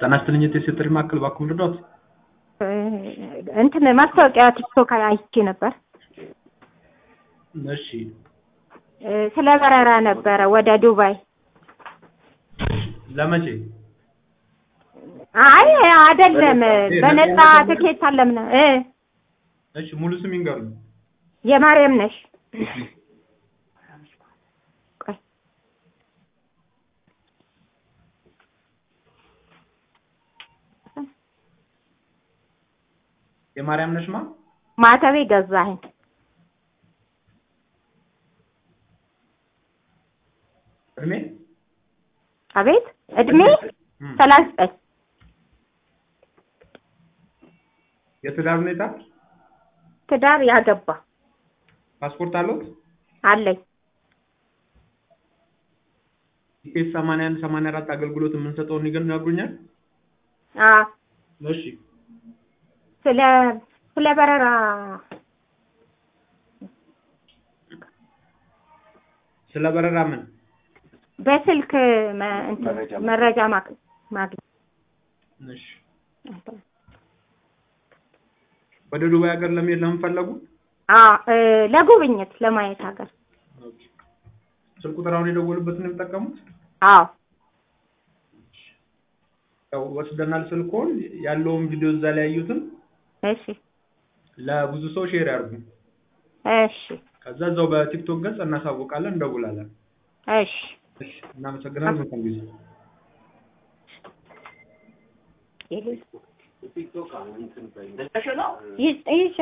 ጤና ይስጥልኝ የሴቶች ማዕከል እባክዎ ልርዳዎት? እንትን ማስታወቂያ ቲክቶክ አይቼ ነበር። እሺ ስለ በረራ ነበረ ወደ ዱባይ። ለመቼ? አይ አይደለም፣ በነፃ ትኬት አለ ምና እ እሺ ሙሉ ስም ይንገሩኝ። የማርያም ነሽ። ቆይ የማርያም ነሽማ? ማተቤ ገዛኸኝ። እድሜ? አቤት እድሜ እም፣ ሰላሳ ዘጠኝ የትዳር ሁኔታ? ትዳር ያገባ ፓስፖርት አለዎት? አለኝ። ኢፒኤስ 81 84 አገልግሎት የምንሰጠውን ይነግሩኛል? አ እሺ ስለ ስለ በረራ ስለ በረራ ምን? በስልክ መ- እንትን መረጃ ማግ- ማግኘት እሺ ወደ ዱባይ ሀገር ለመሄድ ለምን ፈለጉ? አ እ ለጉብኝት ለማየት ሀገር ስልክ ቁጥር አሁን የደወሉበትን ነው የሚጠቀሙት? አዎ ያው ወስደናል ስልክዎን ያለውን ቪዲዮ እዛ ላይ ያዩትን እሺ ለብዙ ሰው ሼር ያርጉ። እሺ ከዛ እዛው በቲክቶክ ገጽ እናሳውቃለን፣ እንደውላለን። እሺ እሺ እናመሰግናለን። መልካም ጊዜ። ይህ ይህ